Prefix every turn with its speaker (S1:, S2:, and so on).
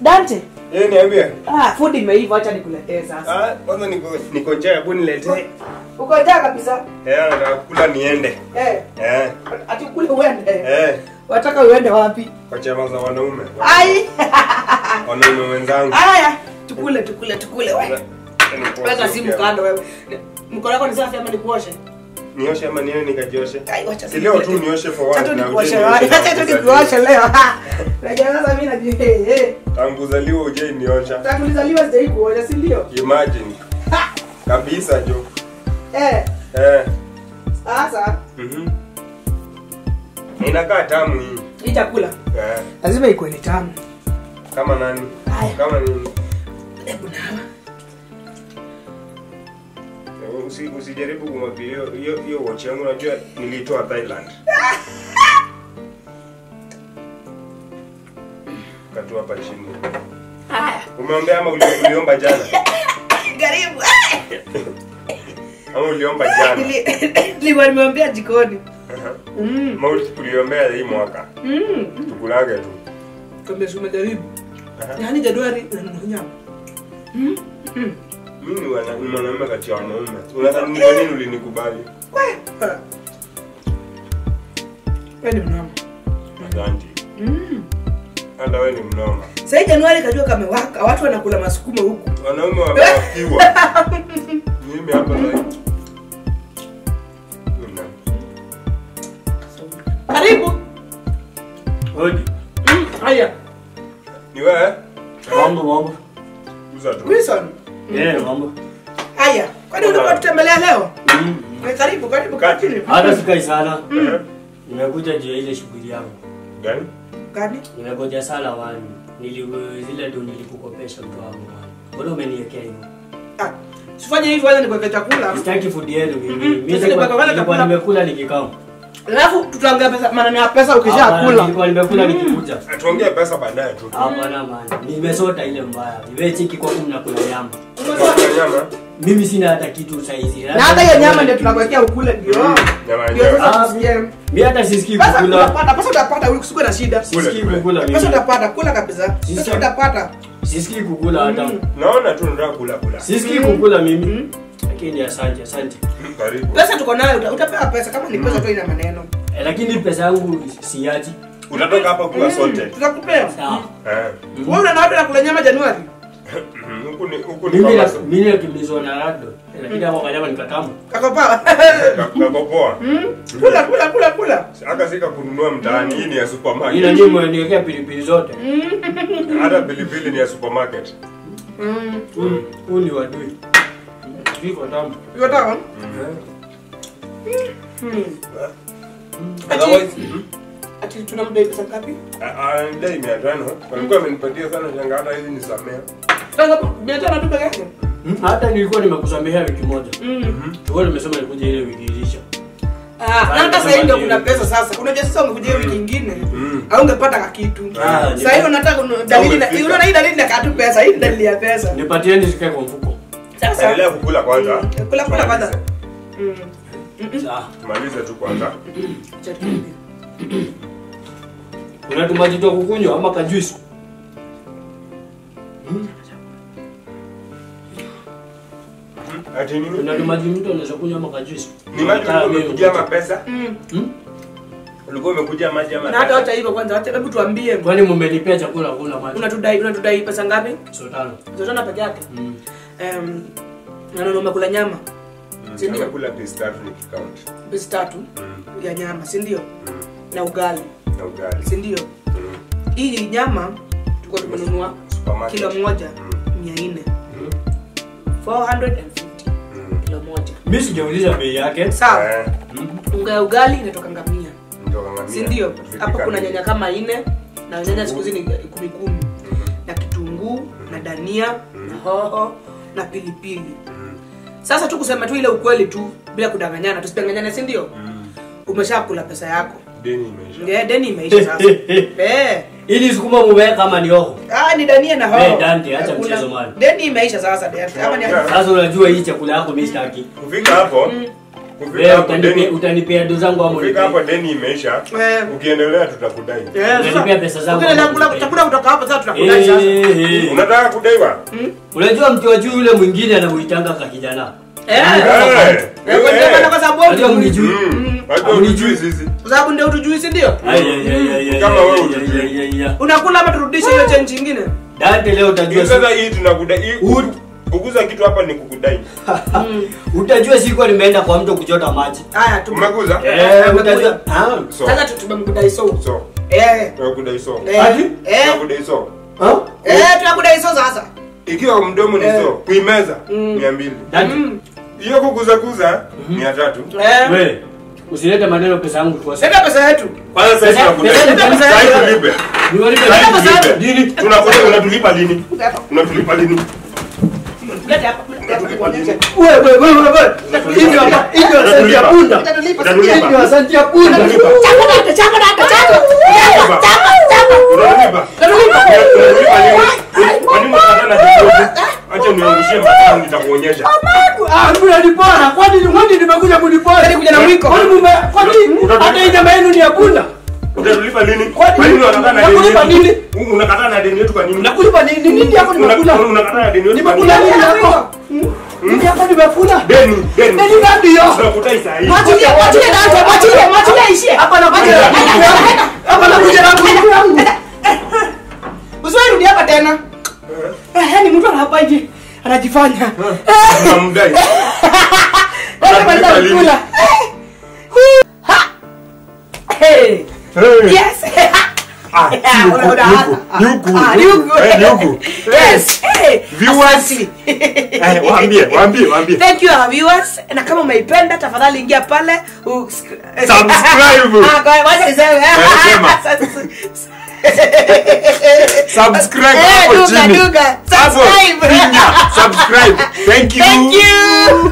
S1: Dante.
S2: Eh, niambie.
S1: Ah, food imeiva, acha nikuletee sasa.
S2: Ah, kwanza niko niko njaa, hebu niletee.
S1: Uko njaa kabisa?
S2: Eh, nataka kula niende.
S1: Eh,
S2: Eh.
S1: ati kule uende.
S2: Eh.
S1: Wataka uende wapi?
S2: Kwa chama za wanaume.
S1: Ai.
S2: Wanaume wenzangu.
S1: Aya, tukule tukule tukule wewe.
S2: Nikuoshe
S1: Weka simu
S2: pia.
S1: kando wewe. Mkono wako ni safi ama nikuoshe?
S2: Nioshe ama niwe nikajioshe?
S1: Ai, wacha
S2: Si leo tu nioshe for
S1: Acha
S2: one
S1: tu
S2: na
S1: nikuoshe
S2: uje
S1: wewe.
S2: nioshe
S1: Acha tu
S2: tangu
S1: nikuoshe leo. Unajua sasa mimi najua eh eh.
S2: Tangu zaliwa uje niosha.
S1: Tangu nizaliwa sijai kuosha, si ndio?
S2: Imagine.
S1: Ha!
S2: Kabisa jo.
S1: Eh,
S2: Eh.
S1: sasa
S2: Mhm. Inakaa tamu hii.
S1: hii chakula
S2: Eh.
S1: lazima ikuwe ni tamu.
S2: Kama nani?
S1: Haya.
S2: Kama nini?
S1: Hebu nawa.
S2: Usi, usijaribu kumwambia hiyo hiyo hiyo watch yangu unajua nilitoa Thailand. Katoa hapa chini.
S1: Haya.
S2: Umeombea ama uli- uliomba jana?
S1: Karibu.
S2: Ama uliomba jana?
S1: Nili- Nilikuwa nimeombea jikoni.
S2: Aha.
S1: Mm.
S2: Ama uli- uliombea hii mwaka?
S1: Mm.
S2: Tukulage tu.
S1: Kama si umejaribu.
S2: Aha.
S1: Yaani Januari unanunua nyama. Mm. Mm.
S2: Mimi ni wana- ni mwanaume kati ya wanaume. Unadhani ni kwa nini ulinikubali?
S1: Wewe. Wewe ni mnoma.
S2: Asante.
S1: Mm.
S2: Hata wewe ni mnoma.
S1: Sasa Januari kajua kamewaka, watu wanakula masukuma huku.
S2: Wanaume wamewakiwa. Mimi hapa like. Nina.
S1: Karibu.
S3: Hodi.
S1: Mm. Haya.
S2: Ni wewe?
S3: Mambo mambo.
S2: Uza tu.
S1: Wilson.
S3: Eh, mambo.
S1: Haya. Kwani ulikuwa tutembelea leo?
S3: Mm.
S1: Eh, Karibu, karibu
S2: Kaa
S1: kaa chini.
S3: Hata sikai sana.
S2: Eh?
S3: Nimekuja juu ya ile shughuli yangu.
S2: Gani?
S1: Gani?
S3: Nimegoja sana wani. Nili zile ndo nilikukopesha mtu wangu wani. Mbona umeniwekea hivyo?
S1: Ah. Sifanye hivyo kwanza nikuweke chakula.
S3: Sitaki food yenu mimi.
S1: Mm-mm.
S3: Mimi
S1: Sasa
S3: nilikuwa
S1: nipaka
S3: nilikuwa
S1: chakula.
S3: nimekula nikikama.
S1: Alafu tutaongea pesa maneno ya pesa
S3: Hapana,
S1: ukishakula.
S3: Nilikuwa nimekula nikikuja.
S2: Tuongee pesa baadaye tu.
S3: Hapana maana. Nimesota ile mbaya. Iwe chiki kwa mnakula nyama.
S2: Kwa nyama.
S3: Mimi sina hata kitu saizi.
S1: Na hata hiyo nyama ndio tunakuwekea ukule ndio.
S2: Nyama
S1: Ndio
S2: yenyewe.
S1: sasa
S3: Ah,
S1: tusikie.
S3: Mimi hata sisikii
S1: Pesa
S3: kukula.
S1: utapata, pesa utapata, usikuwe na shida.
S3: Sisikii
S2: Kule,
S3: kukula
S1: Pesa
S3: mimi.
S1: utapata, kula kabisa. Pesa
S3: Sisi-
S1: utapata.
S3: Sisikii kukula hata.
S1: Mm.
S2: Naona tu nataka kula kula.
S3: Sisikii kukula mimi. Lakini asante, asante.
S2: Karibu.
S1: Pesa tuko nayo, uta- utapewa pesa kama ni pesa tu ina maneno.
S3: Eh, lakini pesa yangu siachi.
S2: Utatoka hapa kuwa sote.
S1: Tutakupea.
S3: Sawa.
S2: Eh.
S1: Wewe una naona kula nyama Januari?
S2: Huku ni huku ni
S3: Mimi na
S2: kama
S3: mimi nakimbizwa na rado. Lakini hapo kanyama nikatamu.
S1: Kako pawa.
S2: kako poa.
S1: Kula kula kula kula.
S2: Haka sika kununua mtaani, hii ni ya
S3: Ila
S2: supermarket.
S3: nyinyi mmeniwekea pilipili zote.
S2: Hata pilipili ni ya supermarket.
S1: Mm.
S3: Huu- Huu ni wadui. Viko tamu.
S1: Hiyo tawa. Hmm. Ati
S2: Otherwise,
S1: ati tunamdai pesa ngapi?
S2: dai mia tano walikuwa amenipatia sana shanga, hata hizi nisamea.
S1: Sasa mia tano tu peke yake.
S3: Hmm, Hata nilikuwa nimekusamehea wiki moja.
S1: Mm.
S3: Wewe nimesema nikuja ile wiki ilisha.
S1: Ah, na hata sasa hivi ndio kuna pesa sasa. Unajua sasa ungekuja wiki nyingine.
S2: Mm.
S1: Au ungepata kakitu.
S3: Ah,
S1: Sasa hivi unataka kunu- dalili na
S2: umefika.
S1: unaona hii dalili na katu pesa, hii ni dalili ya pesa.
S3: Nipatieni zikae kwa mfuko.
S1: Sasa
S2: Endelea kukula kwanza.
S1: Mm. Kula kula kwanza. Mm.
S3: Sawa.
S2: Tumalize tu kwanza.
S1: Acha tuende.
S3: Kuna tumaji tu kukunywa ama kajuisi?
S2: Ati nini?
S3: Kuna tumaji mtu anaweza kunywa ama kajuisi?
S2: Ni maji ulikuwa umekujia ama pesa?
S1: Mm.
S3: Hmm?
S2: Ulikuwa umekujia maji ama
S1: Na hata
S2: pesa?
S1: hata hivyo kwanza, hata hebu tuambie
S3: Kwani mmenipea chakula kuna maji?
S1: unatudai unatudai pesa ngapi?
S3: Sotano.
S1: Zotana peke yake.
S3: Mm.
S1: Em, na ndio umekula nyama
S2: Mm,
S1: Si ndio?
S2: amekula piece tatu nikicount.
S1: pesa tatu
S2: Mm,
S1: ya nyama, si ndio?
S2: mm,
S1: Na ugali,
S2: na ugali.
S1: si ndio?
S2: Mm,
S1: Hii nyama tulikuwa tumenunua
S2: supermarket.
S1: kilo moja
S2: Mm,
S1: mia nne
S2: mm,
S1: 450
S2: mm.
S1: kilo moja.
S3: Mimi sijauliza bei yake.
S1: Sawa.
S2: Eh,
S3: Mm.
S1: Unga ya ugali inatoka ngamia,
S2: ndio kama
S1: si
S2: mia.
S1: ndio?
S2: Vipi
S1: Hapo kuna
S2: kamili?
S1: nyanya kama nne na nyanya siku hizi ni kumi kumi na kitunguu na dania na hoho na pilipili.
S2: Mm,
S1: Sasa tu kusema tu ile ukweli tu bila kudanganyana, tusipanganyane, si ndio?
S2: mm.
S1: Umeshakula pesa yako.
S2: Deni imeisha.
S1: Ndio deni imeisha sasa. Eh.
S3: Ili sukuma mumeweka kama ni hoho.
S1: Ah, ni dania na hoho.
S3: Eh, Dante, acha
S1: Hakuna-
S3: mchezo man.
S1: Deni imeisha sasa Dante. Ama ni
S2: Yeah.
S3: Sasa unajua hii chakula yako mimi sitaki.
S2: Kufika hapo, Kufika
S3: Wewe
S2: hapo
S3: utanipea
S2: deni-
S3: utanipea do zangu ama
S2: kufika hapo deni imeisha
S1: Eh.
S2: ukiendelea tutakudai
S1: Eh, sasa,
S3: Unanipea pesa zangu
S1: ukienda
S3: ama
S1: kula-
S3: unanipea?
S1: chakula kutoka hapa sasa tunakudai sasa.
S3: Eh,
S2: unataka kudaiwa
S3: Unajua mtu wa juu yule mwingine anamuitanga ka kijana.
S1: Eh.
S2: Eh,
S1: Eh, kwa
S2: eh.
S1: ndio kwa sababu
S3: Unajua
S1: wewe
S3: mnijui.
S2: Mm. Watu
S3: Hamnijui.
S2: hujui sisi
S1: kwa sababu ndio utujui si ndio?
S3: Ai, ai, ai, ai, ai,
S2: Kama
S3: ai,
S2: wewe
S3: ai,
S2: hujui.
S3: ai, ai, ai.
S1: Unakula ama turudishe hiyo change nyingine?
S3: Dante leo utajua
S2: Hii sasa hii tunakudai hii
S3: Ud-
S2: kuguza kitu hapa ni kukudai
S3: utajua siku nimeenda kwa mto kuchota maji.
S1: Haya, tu.
S2: umeguza
S3: Eh, utajua. Ah.
S2: so
S1: Sasa tu- tumemkudai so.
S2: so
S1: Eh.
S2: tunakudai so
S1: Eh.
S3: Ati?
S1: Eh.
S2: tunakudai so
S3: Ah?
S1: Eh, tunakudai so sasa.
S2: ikiwa mdomo ni
S1: Eh.
S2: so kuimeza
S1: Mm.
S2: mia mbili
S3: Dante.
S1: Mm.
S2: hiyo kuguza kuza mia tatu
S1: Eh.
S3: We, usilete maneno pesa yangu kwa
S1: Sasa pesa yetu.
S2: kwanza sasa
S3: Pesa-
S2: tunakudai
S3: pesa-
S1: pesa-
S2: Sasa
S1: pesa-
S2: tulipe
S3: Niwalipe
S2: Sasa
S1: Sasa pesa
S2: tulipe.
S1: yetu.
S2: Lini? tunakudai unatulipa lini unatulipa lini
S1: Leta hapa, leta hapa kuonyesha.
S3: Wewe wewe wewe wewe. Hii ndio hii ndio asante ya punda.
S1: Utatulipa
S2: Utatulipa.
S3: Hii ndio asante ya punda.
S2: Utatulipa.
S1: Chako dada, chako dada, chako.
S2: Utatulipa.
S1: Chako, chako.
S2: Unatulipa.
S1: Utatulipa.
S2: Unatulipa lini? Kwa nini unakata na kidogo? Acha niangushie matano nitakuonyesha.
S3: Ah, mnanipora. Kwani kwani nimekuja kunipora?
S1: Yaani kuja na mwiko.
S3: Kwani mume kwani
S2: Utatulipa.
S3: hata hii jamaa yenu ni ya punda?
S2: Utatulipa lini?
S3: Kwani-
S2: Kwa nini unakataa na deni
S3: Nakulipa
S2: yetu?
S3: nini?
S2: U- Unakataa na deni yetu kwa nini?
S3: Nakulipa nini nini yako
S2: Una-
S3: nimekula?
S2: Unakataa na deni yetu kwa nini?
S3: Nimekula nini yako? Nini yako nimekula?
S2: Deni, deni.
S3: Nini ngapi hiyo?
S2: Tunakudai saa hii.
S1: Mwachilie, mwachilie Dante, mwachilie, mwachilie aishie.
S3: Hapa nakuja na
S1: Enda, enda, enda.
S3: Hapa nakuja na nguvu yangu.
S1: Usiwahi rudi hapa tena. Eh, yaani mtu anahapa hivi anajifanya.
S2: Tunamdai.
S1: Dante maliza
S2: Unatulipa lini?
S1: kukula. Ha. Hey.
S2: Hey.
S1: Yes.
S2: Ah, si huku,
S1: Una- una-
S2: ni huku, ni huku,
S1: Ah,
S2: ni
S1: ni
S2: huku.
S1: huku.
S2: Eh, ni huku.
S1: Yes. Hey.
S2: Viewers.
S1: Asante.
S2: Eh, waambie, waambie, waambie.
S1: Thank you our viewers. Na kama umeipenda tafadhali ingia pale u-
S2: Subscribe.
S1: Ah, kwa wacha niseme.
S2: sema. Subscribe
S1: Eh,
S2: hapo
S1: duga,
S2: chini.
S1: duga.
S2: Hapo,
S1: Subscribe.
S2: finya, subscribe. Thank you.
S1: Thank you.